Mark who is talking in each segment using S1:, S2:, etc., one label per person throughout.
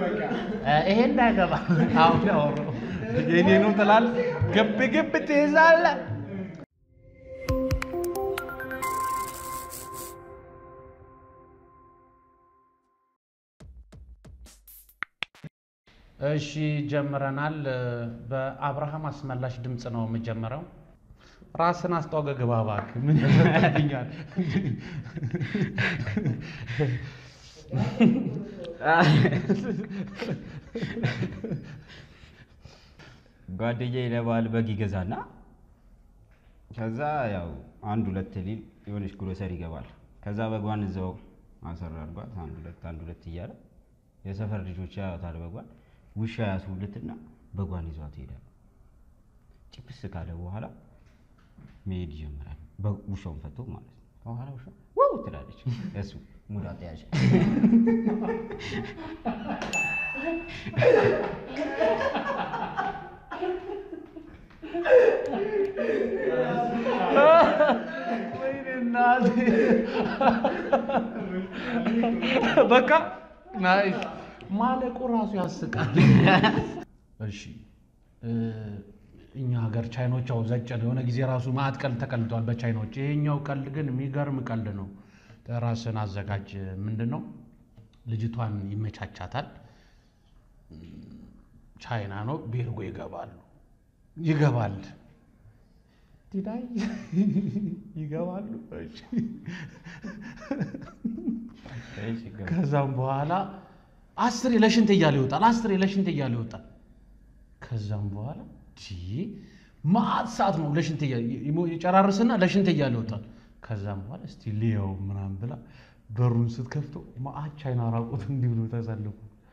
S1: ይሄ እንዳይገባ አሁን ያወራው የኔ ነው ትላለህ። ግብ ግብ ትይዛለህ። እሺ ጀምረናል። በአብርሃም አስመላሽ ድምፅ ነው የምጀምረው። ራስን አስተዋውቀህ ግባ እባክህ። ምን ያሰጥብኛል?
S2: ጓደኛዬ ለበዓል በግ ይገዛና ከዛ ያው አንድ ሁለት ሊል የሆነች ግሮሰሪ ይገባል። ከዛ በጓን እዛው አሰራ አድርጓት አንድ ሁለት አንድ ሁለት እያለ የሰፈር ልጆች ያዩታል። በጓን ውሻ ያስውልትና በጓን ይዟት ይሄዳል። ጭብስ ካለ በኋላ መሄድ ይጀምራል። ውሻውን ፈቶ ማለት ነው። ከኋላ ውሻ ዋው ትላለች። እሱ ሙዳ ተያዥ
S1: ወይኔ እናቴ። በቃ ናይስ ማለቁ ራሱ ያስቃል። እሺ እ እኛ ሀገር ቻይኖች ያው ዘጭ ነው። የሆነ ጊዜ ራሱ ማዕት ቀልድ ተቀልጧል በቻይኖች። ይሄኛው ቀልድ ግን የሚገርም ቀልድ ነው። ራስን አዘጋጅ። ምንድን ነው ልጅቷን ይመቻቻታል። ቻይና ነው ቤርጎ ይገባሉ። ይገባል ዲዳይ ይገባሉ። እሺ ከዛም በኋላ አስሬ ለሽንት እያለ ይወጣል። አስሬ ለሽንት እያለ ይወጣል። ከዛም በኋላ ዲ ማአት ሰዓት ነው ለሽንት እያለ ይጨራርስና ለሽንት እያለ ይወጣል። ከዛም በኋላ እስቲ ሊየው ምናምን ብላ በሩን ስትከፍተው ማአት ቻይና ራቁት እንዲህ ብሎ ተሰልፎ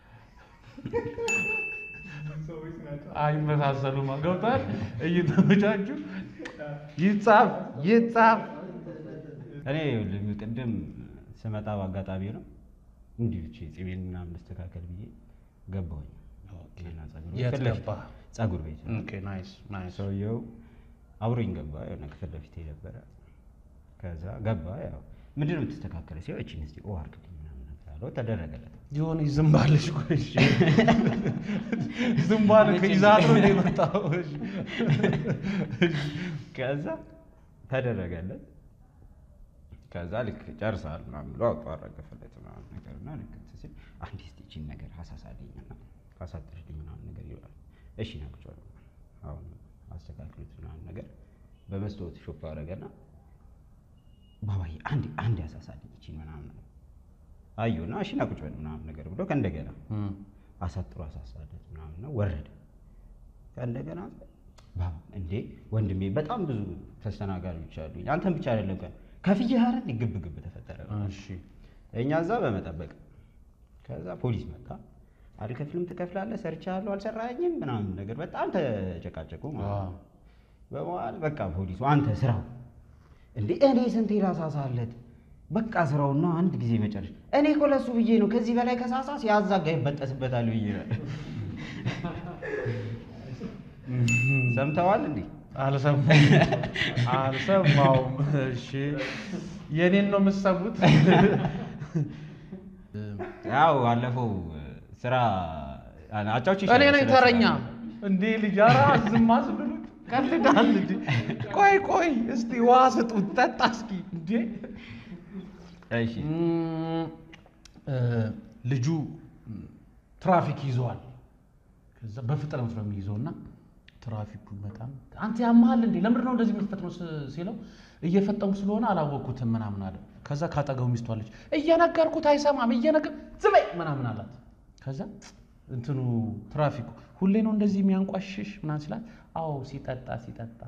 S1: አይመሳሰሉም። ገብቷል። እየተመቻቹ ይጻፍ ይጻፍ
S2: እኔ ይኸውልህ ቅድም ስመጣ በአጋጣሚ ነው እንዲሁ ብቻ ጺሜን ምናምን መስተካከል ብዬ ገባሁኝ። እና ፀጉር ቤት
S1: የት
S2: ፊት ለፊት-
S1: ገባህ?
S2: ፀጉር ቤት
S1: ኦኬ ናይስ ናይስ።
S2: ሰውየው አብሮኝ ገባ። የሆነ ክፍል ለፊት ነበረ። ከዛ ገባ። ያው ምንድን ነው የምትስተካከለ ሲሆን እችን እስኪ ኦ አድርግልኝ ምናምን ነገር አለው። ተደረገለት።
S1: የሆነ ዝምባለች እኮ እሺ። ዝምባል ከይዛት ነው እንደ የመጣው እሺ።
S2: ከዛ ተደረገለት። ከዛ ልክ ጨርሰሃል ምናምን ብሎ አውጡ አረገፈለት ምናምን ነገር እና ልክ እንትን ሲል አንድ እስኪ ይህቺን ነገር አሳሳልኝ እና ካሳጥርልኝ ምናምን ነገር ይለዋል። እሺ ናቅጫለሁ አሁን አስተካክሉት ምናምን ነገር በመስታወት ሾፕ አደረገና ባባዬ አንድ አንድ ያሳሳልኝ ይቺን ምናምን ነገር አየሁና እሺ ናቁጭ ምናምን ነገር ብሎ ከእንደገና
S1: እም፣
S2: አሳጥሮ አሳሳለት ምናምን ነው ወረደ። ከእንደገና ባባ እንዴ ወንድሜ በጣም ብዙ ተስተናጋሪዎች አሉኝ፣ አንተን ብቻ አይደለም ቀን ከፍዬ ሀረን ግብ ግብ ተፈጠረ።
S1: እሺ
S2: እኛ እዛ በመጠበቅ ከዛ ፖሊስ መጣ። አልከፍልም ትከፍላለህ፣ ሰርቻለሁ፣ አልሰራኝም ምናምን ነገር በጣም ተጨቃጨቁ ማለት
S1: አዎ።
S2: ነው። በመዋል በቃ ፖሊሱ አንተ ስራው እንዴ እኔ ስንቴ ላሳሳለት በቃ ስራውና አንድ ጊዜ መጨረሻ እኔ እኮ ለሱ ብዬ ነው ከዚህ በላይ ከሳሳ ሲያዛጋ ይበጠስበታል ብዬ ነው። ሰምተዋል እንዴ?
S1: አልሰማሁም አልሰማሁም። እሺ የኔን ነው የምትሰሙት?
S2: ያው አለፈው ስራ አጫዎች
S1: እኔ ነኝ ተረኛ እንዴ ልጅ ኧረ ዝም አስብሉት። ቀልዳል እንዴ? ቆይ ቆይ እስቲ ውሃ ስጡት ጠጣ እስኪ እንዴ
S2: እሺ
S1: እም፣ እ፣ ልጁ እም፣ ትራፊክ ይዘዋል። ከዛ በፍጥነት ነው የሚይዘው እና ትራፊኩ በጣም አንተ ያመሃል እንዴ ለምንድን ነው እንደዚህ የምትፈጥነው ስ- ሲለው እየፈጠንኩ ስለሆነ አላወቅኩትም ምናምን አለ። ከዛ ካጠገቡ ሚስቱ አለች እየነገርኩት አይሰማም እየነገር ዝም በይ ምናምን አላት። ከዛ እንትኑ ትራፊኩ ሁሌ ነው እንደዚህ የሚያንቋሽሽ ምናምን ሲላት አዎ ሲጠጣ ሲጠጣ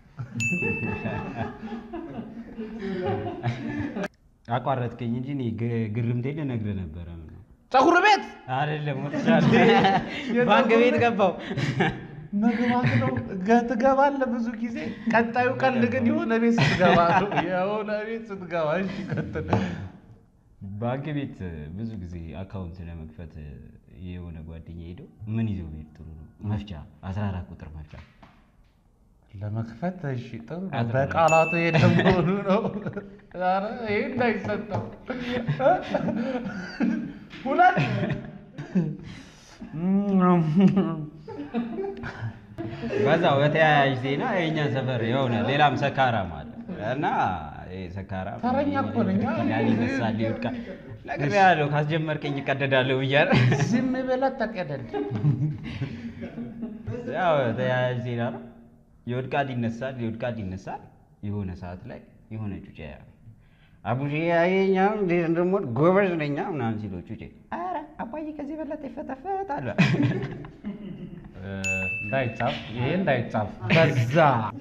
S2: አቋረጥከኝ እንጂ እኔ ግ- ግርምቴ ልነግርህ ነበረ። ምን ነው
S1: ፀጉር ቤት
S2: አይደለም ወጥቻለሁ። ባንክ ቤት ገባው።
S1: መግባት ነው ገ- ትገባለህ ብዙ ጊዜ። ቀጣዩ ቀልድ ግን የሆነ ቤት ስትገባ ነው። የሆነ ቤት ስትገባ እሺ፣ ቀጥል።
S2: ባንክ ቤት ብዙ ጊዜ አካውንት ለመክፈት የሆነ ጓደኛ ሄደው ምን ይዘው ቤት ጥሩ ነው መፍቻ 14 ቁጥር መፍቻ
S1: ለመክፈት እሺ፣ ጥሩ ነው።
S2: አጥር
S1: በቃላቱ ሄደ መሆኑ ነው። ኧረ ይሄ እንዳይሰጠው ሁለት
S2: በዛው በተያያዥ ዜና የእኛ ሰፈር የሆነ ሌላም ሰካራም አለ እና ይሄ ሰካራም
S1: ተረኛ እኮ ነኝ።
S2: ይላል ይነሳል ይወድቃል። ነግሬሃለሁ ካስጀመርከኝ እቀደዳለሁ ብያለሁ።
S1: ዝም ብለህ ተቀደድ።
S2: ያው ተያያዥ ዜና ነው። ይወድቃል ይነሳል፣ ይወድቃል ይነሳል። የሆነ ሰዓት ላይ የሆነ ጩጬ አቡዬ ያየኛ እንዴት እንደምወድ ጎበዝ ነኛ ምናምን ሲለው ጩጬ ኧረ አባዬ ከዚህ በለጠ ይፈተፈት አለ።
S1: እንዳይጻፍ ይሄ እንዳይጻፍ በዛ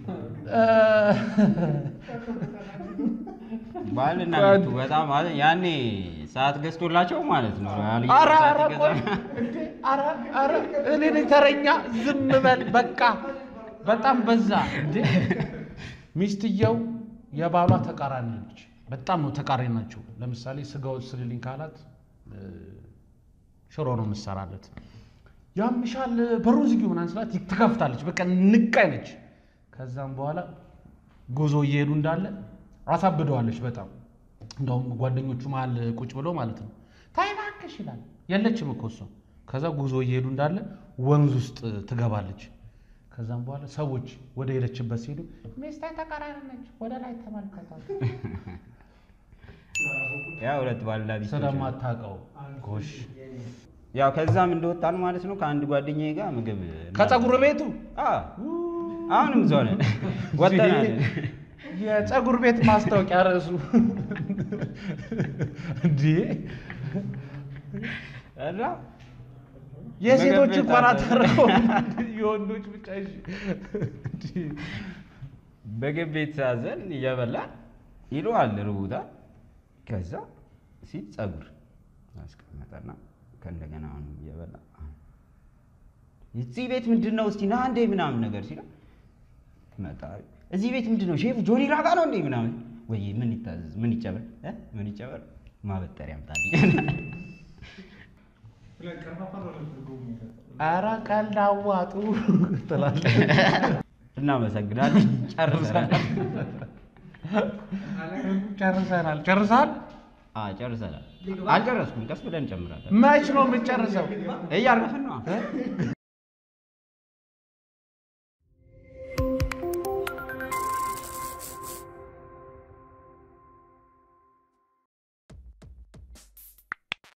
S2: ባልና ሚስቱ በጣም ማለት ያኔ ሰዓት ገዝቶላቸው ማለት ነው። ሪያል
S1: ኧረ
S2: ሰዓት
S1: ኧረ ቆይ
S2: ይገዛል።
S1: እንዴ! ኧረ ኧረ እኔ ነኝ ተረኛ። ዝም በል በቃ። በጣም በዛ እንዴ! ሚስትየው የባሏ ተቃራኒ ነች። በጣም ነው ተቃራኒ ናቸው። ለምሳሌ ስጋው ስልልኝ ካላት እ፣ ሽሮ ነው የምትሰራለት። ያምሻል በሩን ዝጊው ምናምን ስላት ትከፍታለች። በቃ ንቃይ ነች። ከዛም በኋላ ጉዞ እየሄዱ እንዳለ አሳብደዋለች በጣም እንደውም ጓደኞቹ መሀል ቁጭ ብለው ማለት ነው ታይ እባክሽ ይላል። የለችም እኮ እሷ። ከዛ ጉዞ እየሄዱ እንዳለ ወንዝ ውስጥ ትገባለች። ከዛም በኋላ ሰዎች ወደ ሄደችበት ሲሄዱ ሚስቴ ተቃራኒ ነች፣ ወደ ላይ ተመልከቷት።
S2: ያው ሁለት ባልና ሚስቶች ነው።
S1: ስለማታውቀው ጎሽ
S2: ያው ከዛም እንደወጣን ማለት ነው ከአንድ ጓደኛዬ ጋር ምግብ
S1: ከፀጉር ቤቱ
S2: አዎ፣ አሁንም እዛው ነን ወጥተናል።
S1: የፀጉር ቤት ማስታወቂያ ርዕሱ እንዴ
S2: እና
S1: የሴቶች
S2: ምግብ ቤት
S1: እንኳን
S2: አለ።
S1: አተረፈው የወንዶች ብቻ እሺ። እንዴ!
S2: ምግብ ቤት ሳዘን እየበላን ይለዋል ርቡታል። ከዛ ሲል ፀጉር አስቀመጠና ከእንደገና አሁን እየበላ እዚህ ቤት ምንድን ነው እስቲ ና እንዴ ምናምን ነገር ሲለው መጣ። እዚህ ቤት ምንድን ነው ሼፍ ጆኒ ራጋ ነው እንዴ ምናምን ወይ ምን ይታዘዝ ምን ይጨበር እ? ምን ይጨበር ማበጠሪያ ያምጣልኝ
S1: ኧረ ቀልድ አዋጡ ትላለህ።
S2: እናመሰግናለን ጨርሰናል
S1: ጨርሰናል። ጨርሰሃል?
S2: አ ጨርሰናል አልጨረስኩም ቀስ ብለን እንጨምራለን
S1: መች ነው የምትጨርሰው?
S2: እያረፍን ነው